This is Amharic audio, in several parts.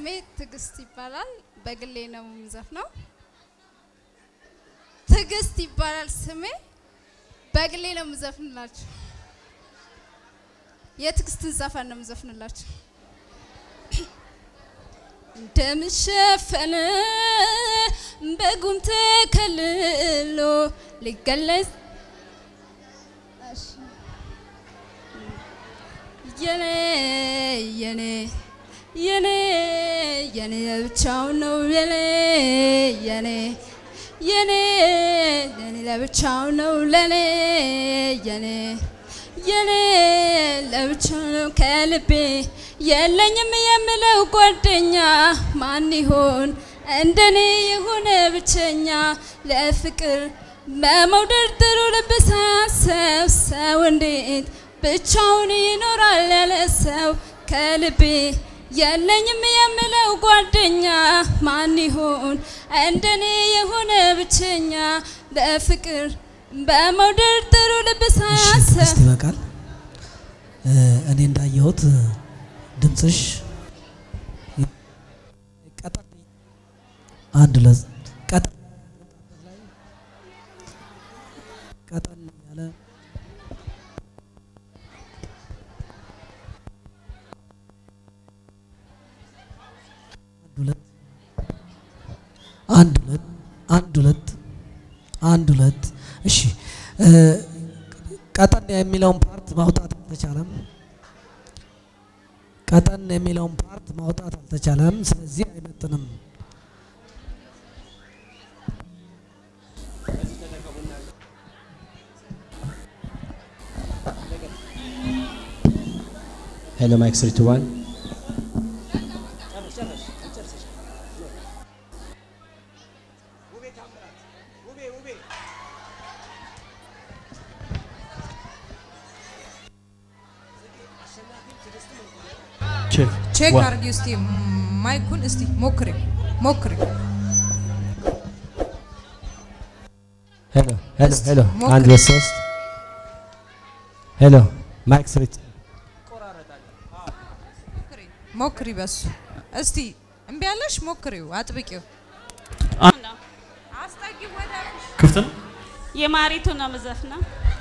ስሜ ትዕግስት ይባላል። በግሌ ነው የምዘፍነው። ትዕግስት ይባላል ስሜ። በግሌ ነው የምዘፍንላችሁ። የትዕግስትን ዘፈን ነው የምዘፍንላችሁ። እንደምሸፈነ በጉም ተከልሎ ሊገለጽ የኔ የኔ የኔ የኔ ለብቻው ነው የኔ የኔ የኔ የኔ ለብቻው ነው ለኔ የኔ የኔ ለብቻው ነው ከልቤ የለኝም የምለው ጓደኛ ማን ይሆን እንደኔ የሆነ ብቸኛ ለፍቅር በመውደድ ጥሩ ልብ ሳያሰብ ሰው እንዴት ብቻውን ይኖራል ያለ ሰው ከልቤ የለኝም የምለው ጓደኛ ማን ይሆን እንደኔ የሆነ ብቸኛ በፍቅር በመውደድ ጥሩ ልብ ሳያስብ እስቲ ይበቃል። እኔ እንዳየሁት ድምፅሽ ቀጠን አንድ ሁለት ቀጠን ቀጠን ያለ አንድ ሁለት አንድ ሁለት አንድ ሁለት እሺ ቀጠን የሚለውን ፓርት ማውጣት አልተቻለም። ቀጠን የሚለውን ፓርት ማውጣት አልተቻለም። ስለዚህ አይመጥንም። ሄሎ ማይክ ስሪ ዋን ቼክ አድርጊ እስቲ ማይኩን እስቲ ሞክሪ ሞክሪ። ሄሎ ሄሎ ሄሎ ሞክሪ። አንድ ሁለት ሶስት ሄሎ ማይክ ስሪ ሞክሪ በሱ እስቲ እምቢ ያለሽ ሞክሪው፣ አጥብቂው። አስጠጊ ወደ ክፍት ነው። የማሪቱ ነው የምዘፍነው።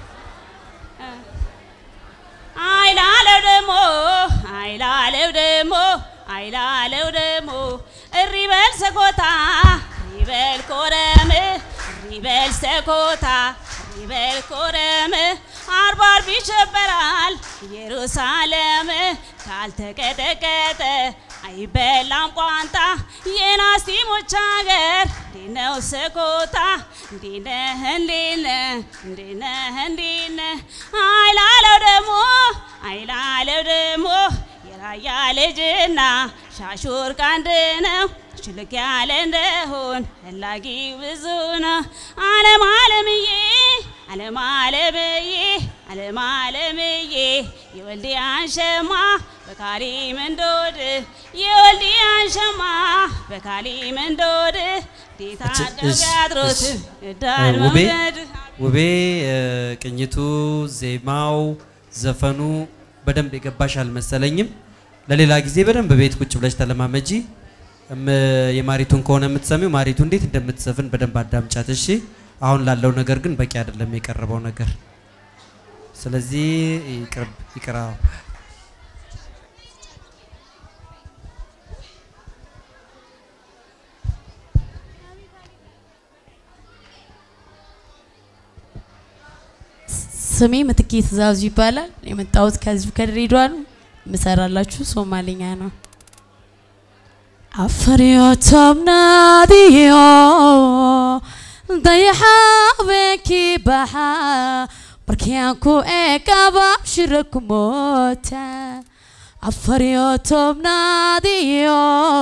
አይላለው ደሞ አይላለው ደሞ አይላለው ደሞ እሪ በል ሰኮታ እሪ በል ኮረም እሪ በል ሰኮታ እሪ በል ኮረም አርባ አርብ ይሸበራል ኢየሩሳሌም ካልተቀጠቀጠ አይበላም ቋንጣ የናስቲሞች ሀገር እንዴት ነው ሰኮታ እንዴት ነህ እንዴት ነህ እንዴት ነህ እንዴት ነህ አይላለው ደሞ አይላለው ደሞ የራያ ልጅና ሻሹር ቀንድ ነው ሽልክ ያለ እንደሆን ፈላጊ ብዙ ነው አለም አለምዬ አለም አለምዬ አለም አለምዬ የወልዲያን ሸማ በካሊም እንዶድ የወልዲያን ሸማ በካሊም እንዶድ ዴታ ቢያድሮት እዳል ውቤ መውደድ ውቤ እ፣ ቅኝቱ፣ ዜማው፣ ዘፈኑ በደንብ የገባሽ አልመሰለኝም። ለሌላ ጊዜ በደንብ ቤት ቁጭ ብለሽ ተለማመጂ። እም፣ የማሪቱን ከሆነ የምትሰሚው ማሪቱ እንዴት እንደምትዘፍን በደንብ አዳምጫት። እሺ። አሁን ላለው ነገር ግን በቂ አይደለም የቀረበው ነገር። ስለዚህ ይቅርብ ይቅራ። ስሜ ምትኬ ትእዛዙ ይባላል። የመጣሁት ከዚሁ ከድሬዳዋ ነው። የምሰራላችሁ ሶማሌኛ ነው። አፈሪዮ ቶምናዲዮ dayaxaabeenkii baxaa markiaan ku eegaba shira ku moota afariyo tobnaadiyo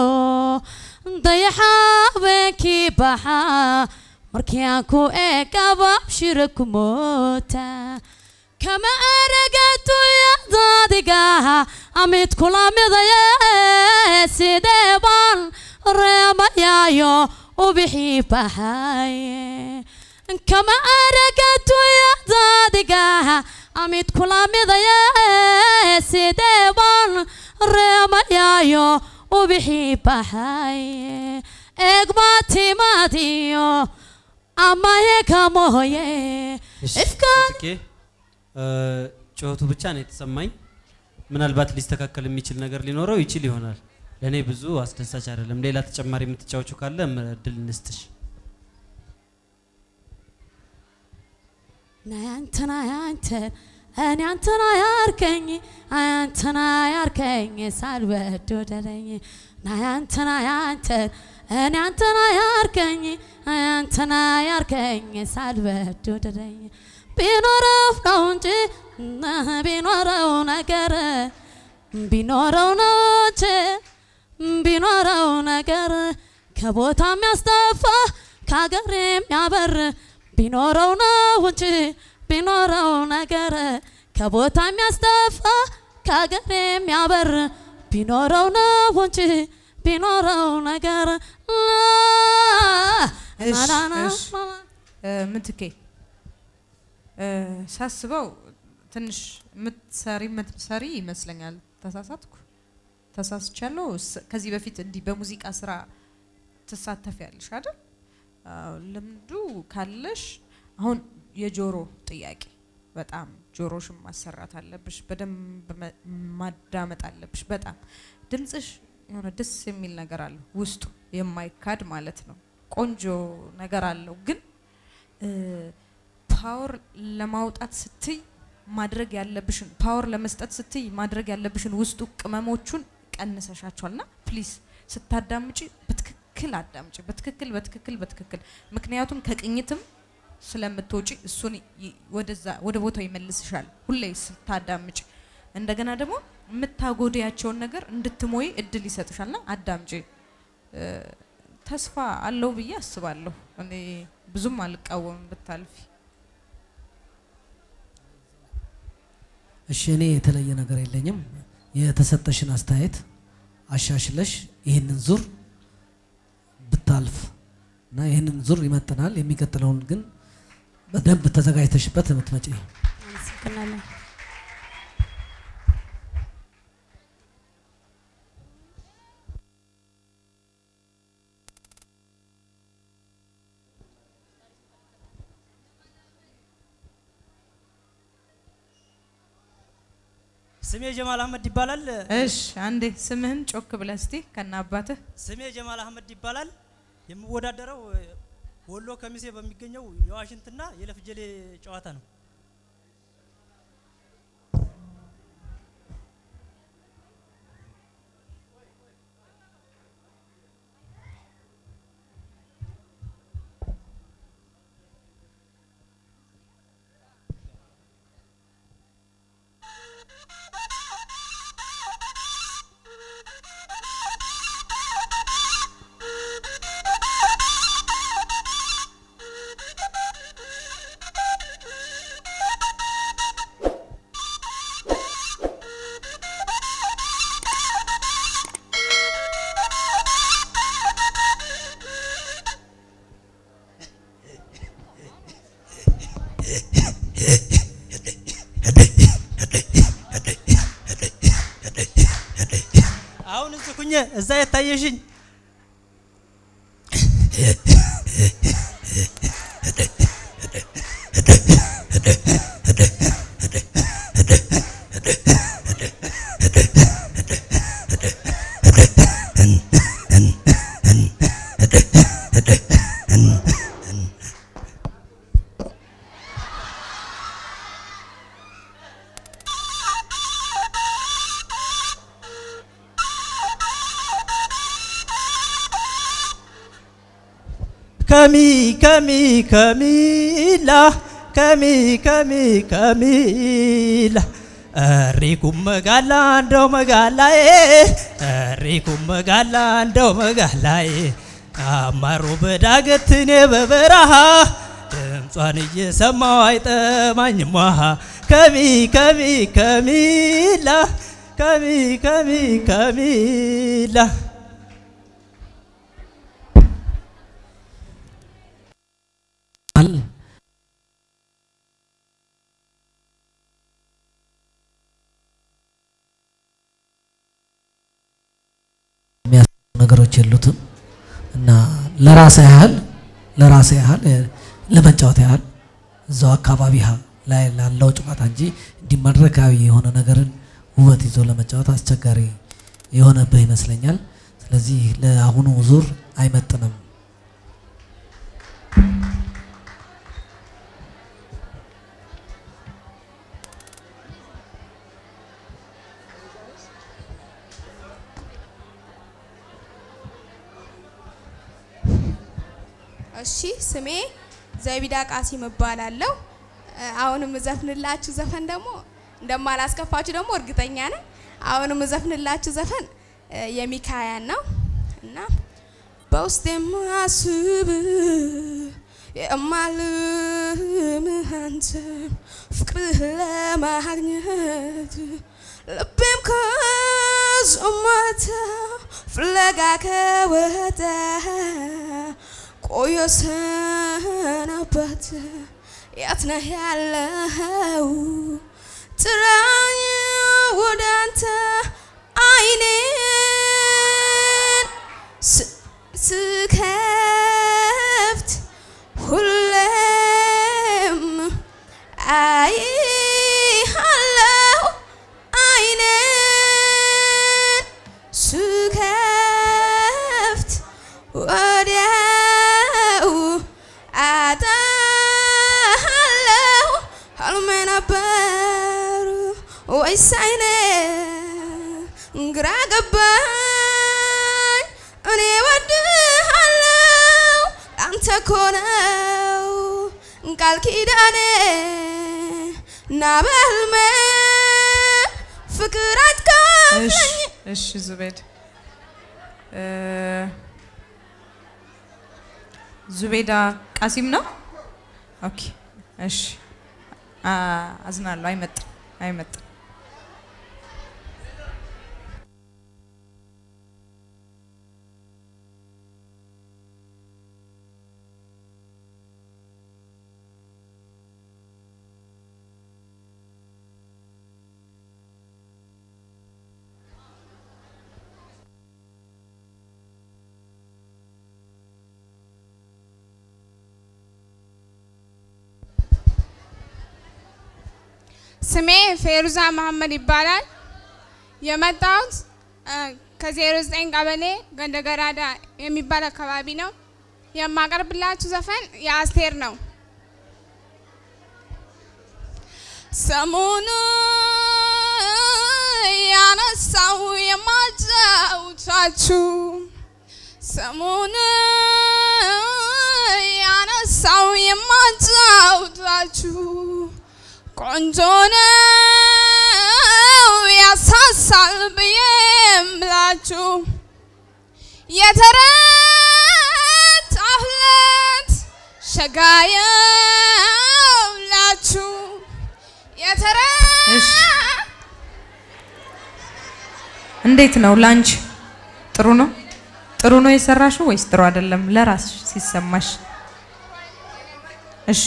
dayaxaabeenkii baxaa markiaan ku eegaba shira ku moota kama eragatu yadaadigaha amid kula midaye sidee baan reemayaayo ubixii baxaye kama aragatu yadaadigaha amid kula midaye sidee baan reemayaayo ቢሒባሓይ ኤግማቲ ማቲዮ አማዬ ከሞዬ እሺ፣ እፍካን ጽጌ እ፣ ጩኸቱ ብቻ ነው የተሰማኝ። ምናልባት ሊስተካከል የሚችል ነገር ሊኖረው ይችል ይሆናል። ለእኔ ብዙ አስደሳች አይደለም። ሌላ ተጨማሪ የምትጫወቹ ካለ ም- እድል እንስጥሽ። ናያንተና ያንተን እኔ አንተና ያርከኝ አያንተና ያርከኝ ሳልወድ ወደደኝ ናያንተና ያንተን እኔ አንተና ያርከኝ አያንተና ያርከኝ ሳልወድ ወደደኝ ቢኖረው ነው እንጂ እህ ቢኖረው ነገር ቢኖረው ነው እንጂ ቢኖረው ነገር ከቦታ የሚያስጠፋ ከሀገር የሚያበር ቢኖረው ነው እንጂ ቢኖረው ነገር ከቦታ የሚያስጠፋ ከሀገር የሚያበር ቢኖረው ነው እንጂ ቢኖረው ነገር እሺ፣ ናናና እሺ። እ፣ ምትኬ እ፣ ሳስበው ትንሽ ምትሰሪ ምትሰሪ ይመስለኛል። ተሳሳትኩ? ተሳስቻለሁ? ስ- ከዚህ በፊት እንዲህ በሙዚቃ ስራ ትሳተፊያለሽ አይደል? አዎ፣ ልምዱ ካለሽ አሁን የጆሮ ጥያቄ በጣም ጆሮሽን ማሰራት አለብሽ። በደንብ መ- ማዳመጥ አለብሽ። በጣም ድምፅሽ የሆነ ደስ የሚል ነገር አለው ውስጡ የማይካድ ማለት ነው። ቆንጆ ነገር አለው ግን ፓወር ለማውጣት ስትይ ማድረግ ያለብሽን ፓወር ለመስጠት ስትይ ማድረግ ያለብሽን ውስጡ ቅመሞቹን ቀንሰሻቸዋልና ፕሊዝ ስታዳምጪ በትክክል አዳምጪ። በትክክል በትክክል በትክክል ምክንያቱም ከቅኝትም ስለምትወጪ እሱን ይ- ወደዛ ወደ ቦታው ይመልስሻል ሁሌ ስታዳምጪ። እንደገና ደግሞ የምታጎድያቸውን ነገር እንድትሞይ እድል ይሰጥሻልና አዳምጪ። እ፣ ተስፋ አለው ብዬ አስባለሁ። እኔ ብዙም አልቃወምም ብታልፊ። እሺ እኔ የተለየ ነገር የለኝም። የተሰጠሽን አስተያየት አሻሽለሽ ይህንን ዙር ብታልፍ እና ይህንን ዙር ይመጥናል። የሚቀጥለውን ግን በደንብ ተዘጋጅተሽበት የምትመጪ አመሰግናለሁ። ስሜ ጀማል አህመድ ይባላል። እሽ አንዴ ስምህን ጮክ ብለህ እስቲ ከነ አባትህ ስሜ ጀማል አህመድ ይባላል። የምወዳደረው እ፣ ወሎ ከሚሴ በሚገኘው የዋሽንትና የለፍጀሌ ጨዋታ ነው። አሁን እዚህ ኩኜ እዛ የታየሽኝ ከሚ ከሚ ከሚላ ከሚ ከሚ ከሚላ እሪኩም መጋላ እንደው መጋላዬ እሪኩም መጋላ እንደው መጋላዬ አማሮ በዳገት እኔ በበረሃ ድምጿን እየሰማው አይጠማኝም ውሃ ከሚ ከሚ ከሚላ ከሚ ከሚ ከሚላ አል ጓደኞች የሉትም እና ለራሴ ያህል ለራሴ ያህል እ፣ ለመጫወት ያህል እዛው አካባቢ ሀ- ላይ ላለው ጨዋታ እንጂ እንዲህ መድረካዊ የሆነ ነገርን ውበት ይዞ ለመጫወት አስቸጋሪ የሆነብህ ይመስለኛል። ስለዚህ ለአሁኑ ዙር አይመጥንም። እሺ ስሜ ዘቢዳ ቃሲም እባላለሁ። እ፣ አሁንም እዘፍንላችሁ ዘፈን ደግሞ እንደማላስከፋችሁ ደግሞ እርግጠኛ ነኝ። አሁንም እዘፍንላችሁ ዘፈን እ፣ የሚካያን ነው እና በውስጥ የማስብ የማልምህ አንተ ፍቅርህ ለማግኘት ልቤም ከዞማታ ፍለጋ ከወጣ ቆየ ሰነበት የት ነህ ያለኸው ጥራኝ ወደ አንተ አይኔን ስ- ስከፍት ሁሌም አይሃለሁ አይኔን ስከፍት ወዲያው አጣሃለሁ ህልሜ ነበር ወይስ አይኔ ግራ ገባኝ እኔ ወድሃለሁ አንተ እኮ ነው ቃል ኪዳኔ ና በህልሜ ፍቅር እሺ አትካለኝ እሺ ዙቤድ እ፣ ዙቤዳ ቃሲም ነው። ኦኬ እሺ አ፣ አዝናለሁ። አይመጥም አይመጥም። ስሜ ፌሩዛ መሐመድ ይባላል። የመጣሁት እ፣ ከ09 ቀበሌ ገንደገራዳ የሚባል አካባቢ ነው። የማቀርብላችሁ ዘፈን የአስቴር ነው። ሰሞኑ ያነሳው የማጫውታችሁ ሰሞኑ ያነሳው የማጫውታችሁ ቆንጆ ነው ያሳሳል ብዬ እምላችሁ የተረታሁለት ሸጋየውላችሁ የተረ እሺ እንዴት ነው ላንቺ? ጥሩ ነው ጥሩ ነው የሰራሽው ወይስ ጥሩ አይደለም? ለራስሽ ሲሰማሽ እሺ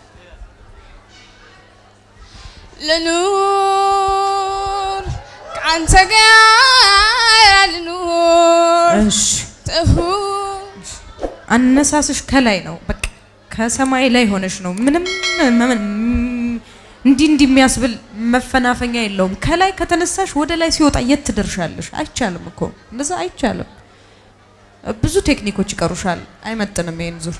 ልኑር ከአንተ ጋር ልኑር እሺ ትሁን አነሳስሽ ከላይ ነው። በቃ ከሰማይ ላይ ሆነሽ ነው። ምንም መ- እንዲህ እንዲህ የሚያስብል መፈናፈኛ የለውም። ከላይ ከተነሳሽ ወደ ላይ ሲወጣ የት ትደርሻለሽ? አይቻልም እኮ እንደዛ አይቻልም። ብዙ ቴክኒኮች ይቀሩሻል። አይመጥንም ይሄን ዙር።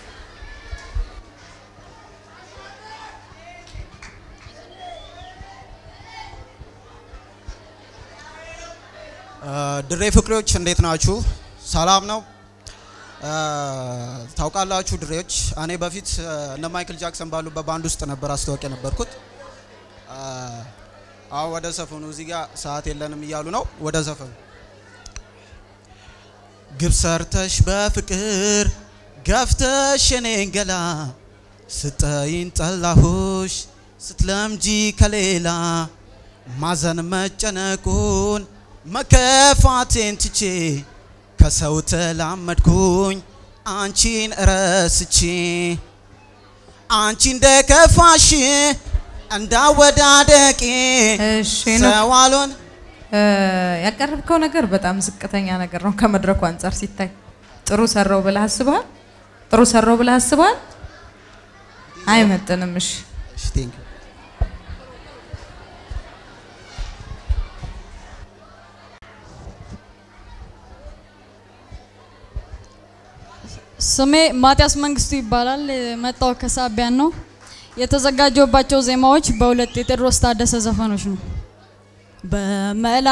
ድሬ ፍቅሬዎች እንዴት ናችሁ? ሰላም ነው? አ፣ ታውቃላችሁ ድሬዎች፣ እኔ በፊት አ፣ እነ ማይክል ጃክሰን ባሉበት ባንድ ውስጥ ነበር አስታወቂያ ነበርኩት። አ፣ አሁን ወደ ዘፈኑ እዚህ ጋር ሰዓት የለንም እያሉ ነው። ወደ ዘፈኑ ግብ ሰርተሽ በፍቅር ገፍተሽ የኔን ገላ ስጠይን ጠላሁሽ ስትለምጂ ከሌላ ማዘን መጨነቁን መከፋቴን ትቼ ከሰው ተላመድኩኝ አንቺን ረስቼ አንቺ እንደ ከፋሽ እንዳወዳደቄ እሺ ነው። ሰው አልሆን እ፣ ያቀረብከው ነገር በጣም ዝቅተኛ ነገር ነው ከመድረኩ አንጻር ሲታይ። ጥሩ ሰራው ብለህ አስበሃል? ጥሩ ሰራው ብለህ አስበሃል? አይመጥንም። እሺ እሺ ቴንክ ስሜ ማቲያስ መንግስቱ ይባላል። መጣው ከሳቢያን ነው። የተዘጋጀባቸው ዜማዎች በሁለት የቴዎድሮስ ታደሰ ዘፈኖች ነው። በመላ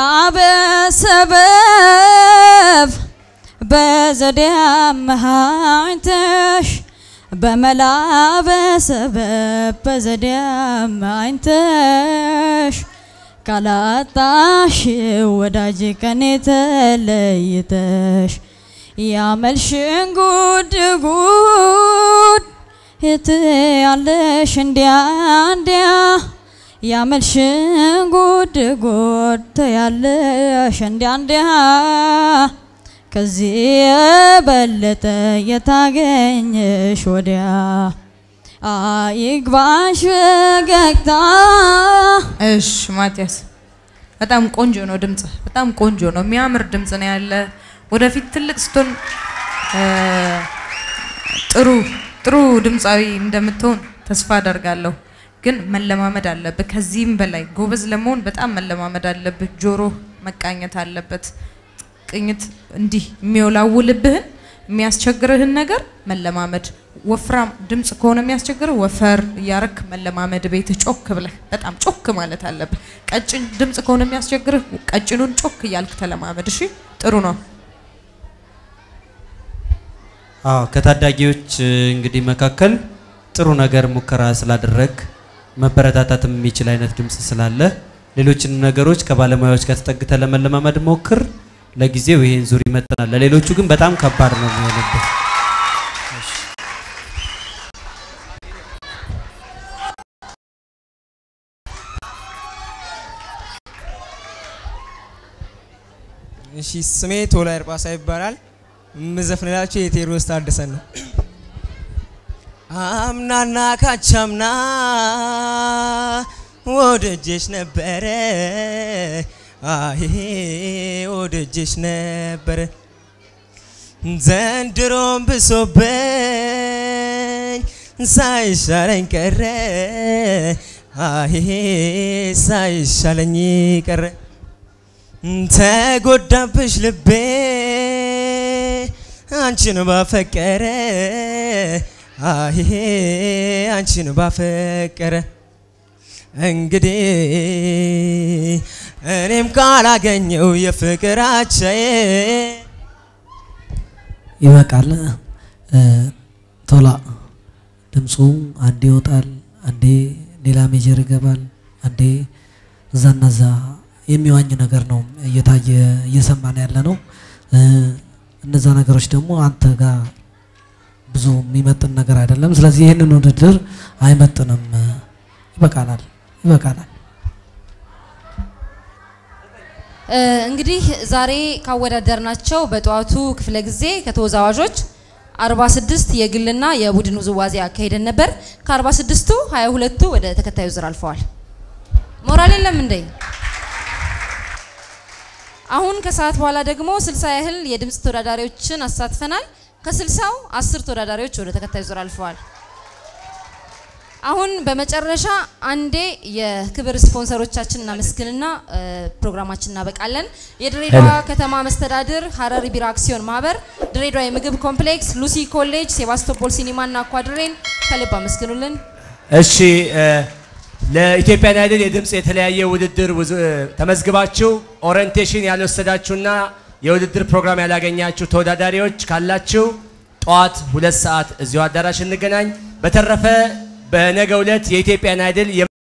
በሰበብ በዘዴ አመሃኝተሽ በመላ በሰበብ በዘዴ አመሃኝተሽ ካላጣሽ ወዳጅ ከኔ ተለይተሽ ያመልሽን ጉድ ጉድ የት ያለሽ እንዲያ እንዲያ ያመልሽን ጉድ ጉድ ያለሽ እንዲያ እንዲያ ከዚህ የበለጠ የታገኘሽ ወዲያ አይግባሽ ፈገግታ እሺ ማቲያስ፣ በጣም ቆንጆ ነው ድምጽ፣ በጣም ቆንጆ ነው። የሚያምር ድምጽ ነው ያለ። ወደፊት ትልቅ ስትሆን እ፣ ጥሩ ጥሩ ድምፃዊ እንደምትሆን ተስፋ አደርጋለሁ። ግን መለማመድ አለብህ። ከዚህም በላይ ጎበዝ ለመሆን በጣም መለማመድ አለብህ። ጆሮ መቃኘት አለበት። ቅኝት እንዲህ የሚወላውልብህን የሚያስቸግርህን ነገር መለማመድ። ወፍራም ድምጽ ከሆነ የሚያስቸግርህ ወፈር እያረክ መለማመድ። ቤትህ ጮክ ብለህ በጣም ጮክ ማለት አለብህ። ቀጭን ድምጽ ከሆነ የሚያስቸግርህ ቀጭኑን ጮክ እያልክ ተለማመድ። እሺ፣ ጥሩ ነው። አዎ ከታዳጊዎች እ, እንግዲህ መካከል ጥሩ ነገር ሙከራ ስላደረግ መበረታታትም የሚችል አይነት ድምጽ ስላለ ሌሎችን ነገሮች ከባለሙያዎች ጋር ተጠግተ ለመለማመድ ሞክር። ለጊዜው ይሄን ዙር ይመጥናል። ለሌሎቹ ግን በጣም ከባድ ነው የሚሆንበት። እሺ ስሜ ቶላ እርጳሳ ይባላል። የምዘፍንላችሁ የቴዎድሮስ ታደሰን ነው። አምናና ካቻምና ወደጀሽ ነበረ አሄ ወደጀሽ ነበረ ዘንድሮም ብሶበኝ ሳይሻለኝ ቀረ አሄ ሳይሻለኝ ቀረ ተጎዳብሽ ልቤ አንቺን ባፈቀረ አሄ አንቺን ባፈቀረ እንግዲህ እኔም ካላገኘው የፍቅር አቻዬ ይበቃል። እ፣ ቶላ ድምፁ አንዴ ይወጣል፣ አንዴ ሌላ ሜጀር ይገባል፣ አንዴ እዛና እዛ የሚዋኝ ነገር ነው እየታየ እየሰማን ያለ ነው። እ፣ እነዛ ነገሮች ደግሞ አንተ ጋር ብዙ የሚመጥን ነገር አይደለም። ስለዚህ ይህንን ውድድር አይመጥንም። ይበቃናል፣ ይበቃናል። እ፣ እንግዲህ ዛሬ ካወዳደርናቸው በጠዋቱ ክፍለ ጊዜ ከተወዛዋዦች 46 የግልና የቡድን ውዝዋዜ አካሄደን ነበር። ከ46ቱ 22ቱ ወደ ተከታዩ ዙር አልፈዋል። ሞራል የለም እንዴ? አሁን ከሰዓት በኋላ ደግሞ 60 ያህል የድምፅ ተወዳዳሪዎችን አሳትፈናል። ከ60ው 10 ተወዳዳሪዎች ወደ ተከታዩ ዙር አልፈዋል። አሁን በመጨረሻ አንዴ የክብር ስፖንሰሮቻችን እናመስግንና እ፣ ፕሮግራማችን እናበቃለን። የድሬዳዋ ሄሎ። ከተማ መስተዳድር፣ ሀረሪ ቢራ አክሲዮን ማህበር፣ ድሬዳዋ የምግብ ኮምፕሌክስ፣ ሉሲ ኮሌጅ፣ ሴባስቶፖል ሲኒማና አኳድሬን ከልብ አመስግኑልን። እሺ እ፣ ለኢትዮጵያን አይድል የድምፅ የተለያየ ውድድር ውዝ- እ፣ ተመዝግባችሁ ኦሪንቴሽን ያልወሰዳችሁና የውድድር ፕሮግራም ያላገኛችሁ ተወዳዳሪዎች ካላችሁ ጠዋት ሁለት ሰዓት እዚሁ አዳራሽ እንገናኝ። በተረፈ በነገው ዕለት የኢትዮጵያን አይድል